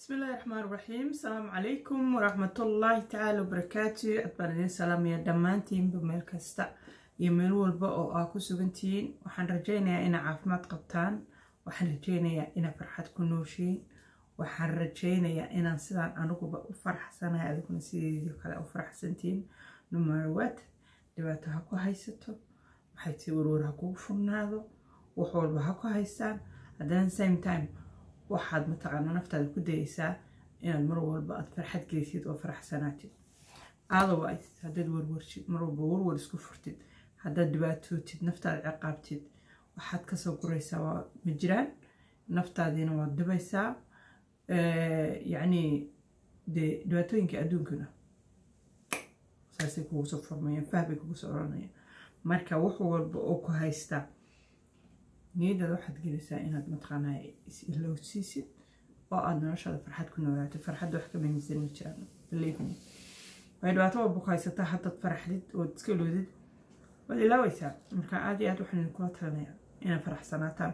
بسم الله الرحمن الرحيم السلام عليكم ورحمة الله تعالى وبركاته أتبارين سلام يا دمانتين بميل كستا يميل والبا أو آكو سوغنتين وحن رجينا إنا عافمات قبطان وحن رجينا إنا فرحة كنوشين وحن رجينا إنا سيدان أنوكو بأو فرح سنة هذيكم سيدي كلا أو فرح سنتين نمروات دباتو هكو هايستو وحيتي ورور هكو فرنادو وحول بهكو هايستان هدان same time waxaad mataqaanaa naftaada ku dayeysaa inaad mar walba aad farxad geysid oo faraxsanaatid otherwise haddaad warwartid mar walba warwar isku furtid haddaad dhibaatootid naftaada ciqaabtid waxaad kasoo guraysaa waa ma jiraan naftaadiina waad dhibaysaa yacni dee dhibaatooyinka adduunkuna saasay kugu soo furmayaan fahbay kugu soo oranayaan marka wax walba oo ku haystaa niyadaada waxaad gelisaa inaad mataqaanaa is-ilowsiisid oo aada noloshaada farxad ku noolaato farxadda wax ka muhiimsan ma jiraan believe me way dhibaato walba ku haysataa haddaad faraxdid ood iska iloodid waad ilaaweysaa marka aada iyo aad waxaan idinkula talinayaa inaad faraxsanaataan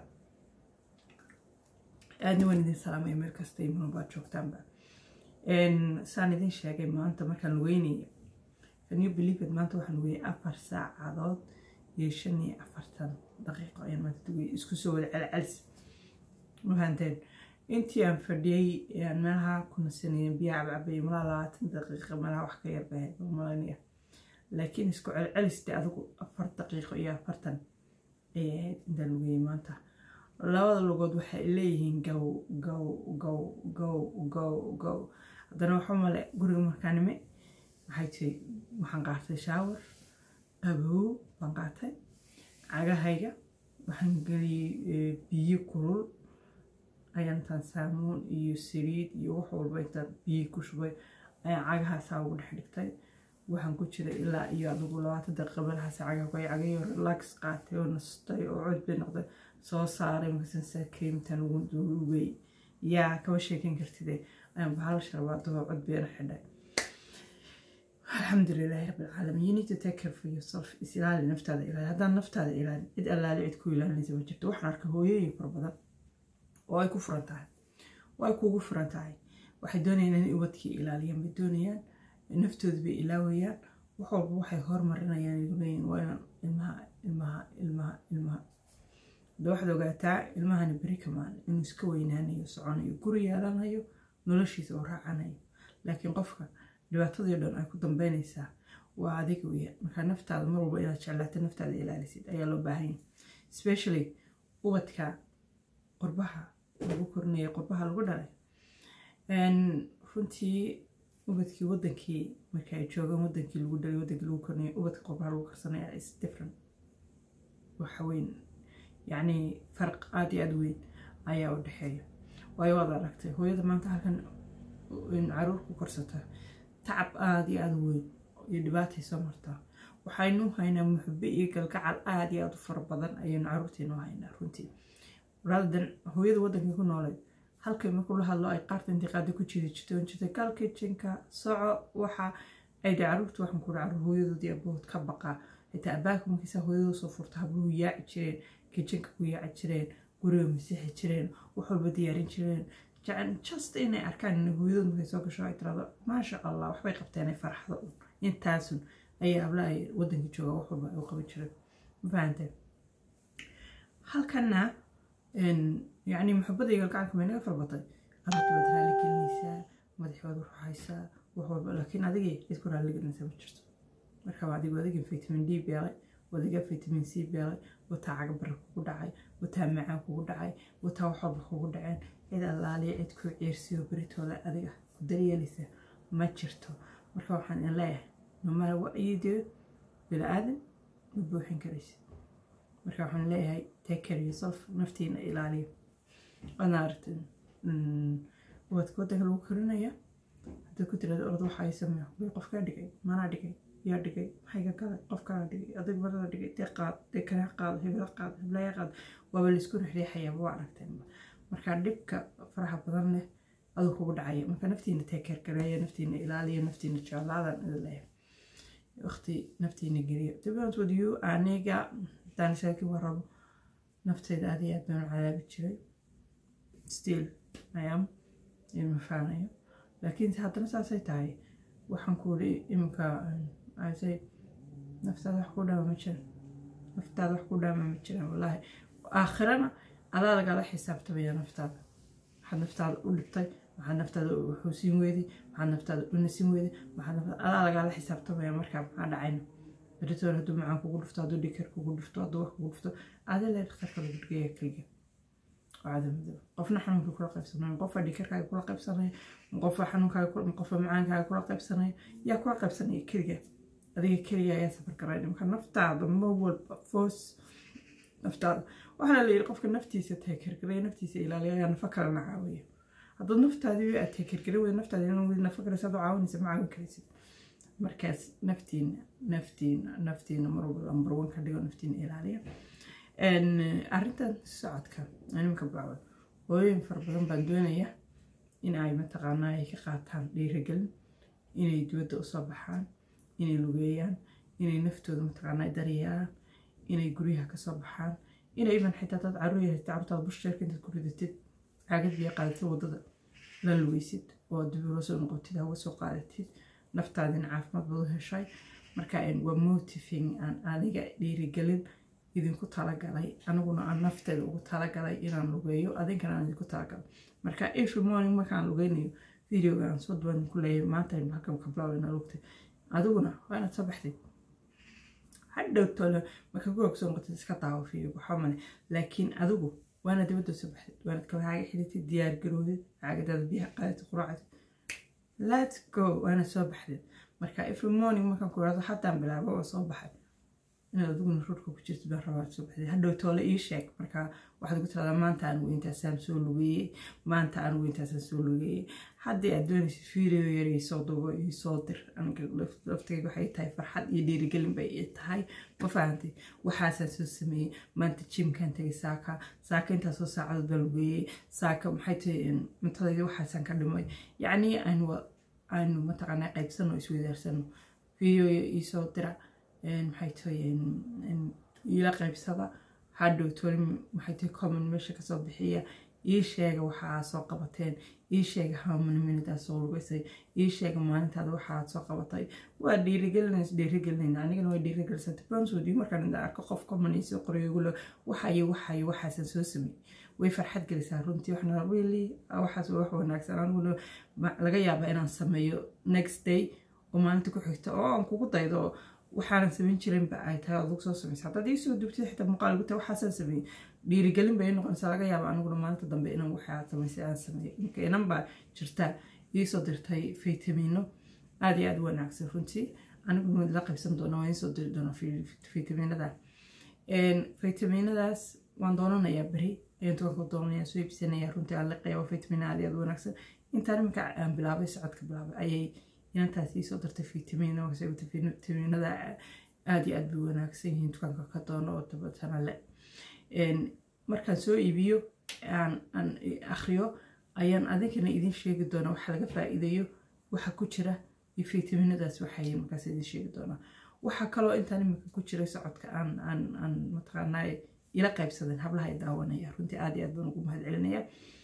aadna waan idin salaamaya meel kasta iyo munubaad joogtaanba saan idin sheegay maanta markaan lugeynaya can you believe it maanta waxaan lugeyay afar saacadood iyo shan iyo afartan daqiiqo ayaan maanta dugay isku soo wada celcelis mafahanteen intii aan fadhiyey aan meelaha ku nasanayay biyaha cabcabay malaa labaatan daqiiqa malaha wax ka yar bahay malanaya laakiin isku celceliste adigu afar daqiiqo iyo afartan ayay ahayd intaan lugayay maanta labada lugood waxay leeyihiin gow gow gow gow gow gow haddana waxa male guriga markaanime waxay tiri waxaan qaatay shaawar qabow baan qaatay cagahayga waxaan geliyey biyo kulul ayaan intaan saamuun iyo saliid iyo wax walba intaan biyo ku shubay ayaan cagahaasaa ugu dhex dhigtay waxaan ku jiray ilaa iyo adigu labaatan daqiiqa meelahaas cagaha ku cagayo relax qaatay oo nastay oo cod bay noqday soo saaray markaasan saa creamtan ugu duugay yaa kama sheekan kartide ayaan bahal sharbaadoo cod beena xidhay الحمد لله رب العالمين you need to take care for yourself is ilaali naftaada ilaali haddaan naftaada ilaali cid allaali cid ku ilaalinaysa ma jirto waxaan arka hooyooyin fara badan oo ay ku furan tahay oo ay kuugu furan tahay waxay doonayaan inay ubadkii ilaaliyaan bay doonayaan naftooda bay ilaawayaan wax walba waxay hormarinayaan igu leeyihin waa inaan ilmaha ilmaha ilmaha ilmaha hadda waxaad ogaataa ilmahani beri kamaan inuu iska weynaanayo soconayo guri yeelanayo noloshiisa oo raacanayo laakiin qofka dhibaatadii o dhan ay ku dambeynaysaa waa adiga weya markaa naftaada mar walba inaad jeclaato naftaada ilaalisid ayaa loo baahan yahay specially ubadka qurbaha lagu korinaya qurbaha lagu dhalay runtii ubadkii wadankii marka ay joogaan wadankii lagu dhalay wadankii lagu korinaya ubadka qurbaha lagu karsanaya is different waxa weyn yacni farq aada iyo aada weyn ayaa u dhexeeya waayo waad aragtay hooyada maanta halkan caruur ku korsata tacab aada iyo aada weyn iyo dhibaatay soo martaa waxaynu haynaa muxube iyo galgacal aada iyo aada u fara badan ayaynu caruurteenu haynaa runtii ratherdan hooyada wadankii ku noolay halkay markuu la hadlo ay qaarta intii qaada ku jiri jirtay on jirtay gal kitchenka soco waxa ay dhe caruurta waxaan ku caruur hooyadoodii abood ka baqaa xitaa abaaka markiisa hooyadoo soo furta habluhu yaaci jireen kitchenka ku yaaci jireen guriga masixi jireen wax walba diyaarin jireen just inay arkaan in hooyadood markay soo gasho ay tirado maasha allah waxbay qabteen ay farxdo un intaasun ayaa habla ay wadankii jooga wax walba ay u qaban jireen ma fahanteen halkana yacni muxubada iyo galgacanka may naga farbatay carruurta baad raali gelinaysaa madaxooda ruxaysaa wax walba laakiin adigii cid ku raali gelinaysaa ma jirto marka adigu adiga vitamin d beelay wadiga vitamin c beelay wataa cagabara kugu dhacay wataa macaan kugu dhacay wataa wax walba kugu dhaceen cid allaaliya cid ku ciirsiyo beritooda adiga ku daryeelaysa ma jirto marka waxaan in leeyahay nomala wa-yideed bila-aadan ma buuxin karaysa marka waxaan leeyahay take care yourself naftiina ilaaliyo waadna aragteen ubadka wadanka lagu korinaya haddaad ku tirada orod waxa ay sameeyo way qofkaa dhigay manaa dhigay yaa dhigay maxayga galay qofkaa dhigay adig marada dhigay dee qaad dee kana qaado hebla qaado heblaya qaado waaba laisku rixriixayaaba waa aragteenba marka dhibka faraha badan leh aduu kugu dhacaya marka naftiina teekeer gareeya naftiina ilaaliya naftiina jeclaadan idin leeyahay waqti naftiina geliya dibant with you aniga hadaan isaga warabo nafteyda aad iyo aad baan u cadaabi jiray still i am ma faanayo laakiin haddana saasay tahay waxaan ku iri iminka asay naftaada wax ku dhaama ma jiran naftaada wax ku dhaama ma jiraan wallaahi aakhirana adaa lagala xisaabtamaya naftaada waxaad naftaada u dhibtay maxaad naftaada xuusin weyday maxaad naftaada u nasin weyday maxaad naftaada adaa lagala xisaabtamaya markaa maxaa dhacayna beritoon hadduu macaan kugu dhufto hadduu dhikar kugu dhufto hadduu wax kugu dhufto adee lee dhakhtarka lagu dhigaya keliga cadamadow qofna xanuunkii kula qaybsanayo qofa dhikarkaaga kula qaybsanayo qofa xanuunkaaga qofa macaankaaga kula qaybsanayo yaa kula qaybsanaya keliga adiga keliga ayaa safar garay marka naftaada ma walba foos naftaada waxaana la yidhi qofka naftiisa teekargaray naftiisa ilaaliya ayaa nafa kalena caawiya haddaad naftaadii aad teekargaray wey naftaada in nafa kale saad u caawinaysa ma caawin karaysid markaas naftiina naftiina naftiina marwalba lambar one ka dhigo naftiina ilaaliya arrintan socodka animka bacwad hooyooyin fara badan baan doonaya in ay mataqaanaa ay ka qaataan dhiiragelin inay dibadda usoo baxaan inay lugeeyaan inay naftooda mataqaanaa daryeelaan inay guryaha kasoo baxaan inay iban xitaa dad caruur yahay carurtaada busheerka intaad ku ridatid caagad biyo qaadatid waddada la lugeysid oo dib ula soo noqotid hawa soo qaadatid naftaadina caafimaad badu heshay marka waa motiving aan aniga dhiirigelin idinku talagalay aniguna aan nafteeda ugu talagalay inaan lugeeyo adinkana aan idinku talagalay marka every morning markaan lugeynayo videoga aan soo duwan ku leeyahay maanta halkan ka bilaabana lugtay adiguna waa inaad soo baxday hadhow tole marka gurag soo noqotid iska daawo video waxaa male laakiin adigu waana dibadda soo baxdid waanad kabahaaga xidhatid diyaar garoodid caagadaada biyaha qaadatid quraacdid let's go waana soo baxdid marka every morning markaan ku irado haddaan bilaabo oo soo baxay inaad adiguna rurka ku jirtid baan rabaa soo baxday hadhow toole ii sheeg marka waxaad ugu tiradaa maanta anigu intaasaan soo lugeeyey maanta anigu intaasaan soo lugeeyey haddii aad doonaysid video yar isoo dubo isoo dir aniga laftayga waxay tahay farxad iyo dhiirigelin bay ii tahay ma fahantay waxaasaan soo sameeyey maanta jimkaan tagay saaka saaka intaasoo saacadood baan lugeeyey saaka maxay tahay cuntadayda waxaasaan ka dhimay yacni aynu aynu mataqaanaa qaybsano isweydaarsano video isoo dira maxay tahay iila qaybsada hadhow toli maxay tahay common meesha kasoo bixiya ii sheega waxaa soo qabateen ii sheega hamani minutaad soo lugaysay ii sheega maalintaada waxaad soo qabatay waa dhiirigelinays dhiirigelinayna anigana waa dhiirigelisata banswoodi markaan inda arko qof common iisoo qorayogule waxayo waxayo waxaasan soo sameey way farxad gelisaa runtii waxna really waxaas wax wanaagsan aniguna laga yaabaa inaan sameeyo next day oo maalinta ku xigta oo aan kugu daydo waxaanan samayn jirinba ay tahay aad soo samaysa haddaad ii soo dubtid xitaa muuqaal guta waxaasaan sameeyey dhiirigelin bay noqonaysaa laga yaaba aniguna maalinta dambe inaan waxaa samaysay aan sameeyey marka inan baa jirta iisoo dirtay faytamiino aada iyo aada u wanaagsan runtii aniguna la qaybsan doona waan iisoo diri doona faytamiinada faytamiinadaas waan doonanayaa beri ayaan tukanka doonaya soo iibsanaya runtii aan liqaya waa faytamiina aada iyo aada u wanaagsan intaan iminka aan bilaabay socodka bilaabay ayay inantaas iisoo dartay fitamiinada aada iyo aad bay wanaagsan yihiin dukaanka ka doono oo dabatana le markaan soo iibiyo aan akriyo ayaan adinkana idin sheegi doonaa waxa laga faa-iidayo waxa ku jira iyo fitaminadaas waxay markaas idin sheegi doonaa waxaa kaloo intaan iminka ku jiray socodka aan aan aan mataqaanaa ila qaybsadeen hablaha ay daawanaya runtii aada iyo aad baan ugu mahad celinaya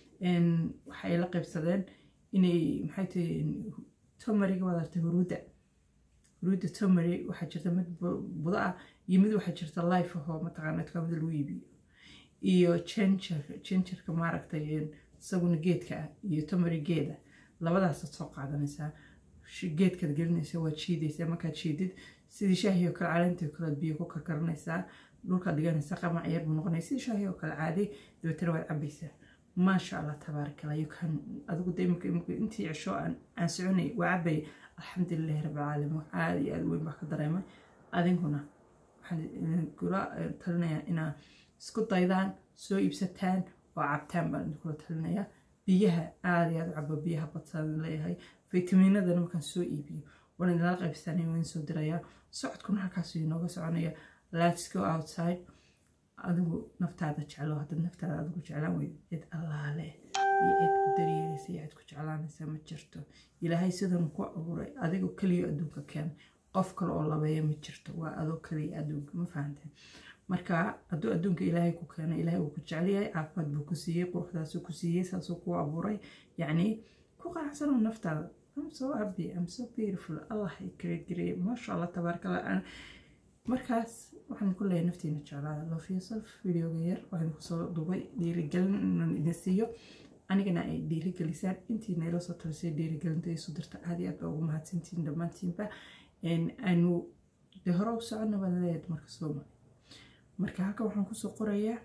waxay ila qaybsadeen inay maxay tahay tomariga waad artay huruudda huruudda tomary waxaa jirta mid budo ah iyo mid waxaa jirta life ahoo mataqaana dukaamada lagu iibiyo iyo ginger gingerka maaragtay isaguna geedka ah iyo tomary geeda labadaasaad soo qaadanaysaa geedkaad gelinaysa waad shiidaysaa markaad shiidid sidii shaahi oo kale caleenta oo kale biyo ku karkaranaysaa dhulkaad dhiganaysaa qamac yar buu noqonaya sidii shaahi oo kale caadi dabeetana waad cabaysaa maasha allah tabaarak allah yukan adigu de imika imika intii cisho aan aan soconay waa cabay alxamdulilahi rabbilcaalamiin wax aada iyo aada weyn baa ka dareemay adinkuna waxaan idinkula talinayaa inaa isku daydaan soo iibsataan oo cabtaan baan idinkula talinayaa biyaha aada iyo aada u cabo biyaha badsaan leeyahay fitamiinadana markaan soo iibiyo waan idinla qaybsanay waan soo dirayaa socodkuna halkaasuu inooga soconaya let's go outside adigu naftaada jeclo haddaad naftaada adigu jeclaan weyd cid allaale iyo cid ku daryeelaysa iyo cid ku jeclaanaysa ma jirto ilaahay sidan ku abuuray adigoo keliya adduunka keen qof kale oo labeeya ma jirto waa adoo keliya adduunka ma fahanteen marka hadduu adduunka ilaahay ku keenay ilaahay uu ku jecelyahay caafimaad buu ku siiyey quruxdaasuu ku siiyey saasuu ku abuuray yacni ku qanacsano naftaada I'm so happy I'm so beautiful Allah i create gareeye maasha Allah tabaaraka Allah markaas waxaan ku leeyahay naftiina jeclaada love yourself videoga yar waxaan kusoo duubay dhiirigelin inaan idin siiyo anigana ay dhiirigelisaan intiina ila soo talisay dhiirigelinta isu dirta aad iyo aad baa ugu mahadsantihiin dhammaantiinba aanu de hore u soconna baan leeyahay marka sooma marka halka waxaan kusoo qorayaa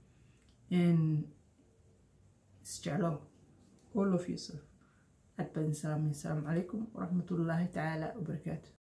isjeclow all of yourself aad baan salaamay asalaamu calaykum waraxmatullaahi tacaala wabarakaatu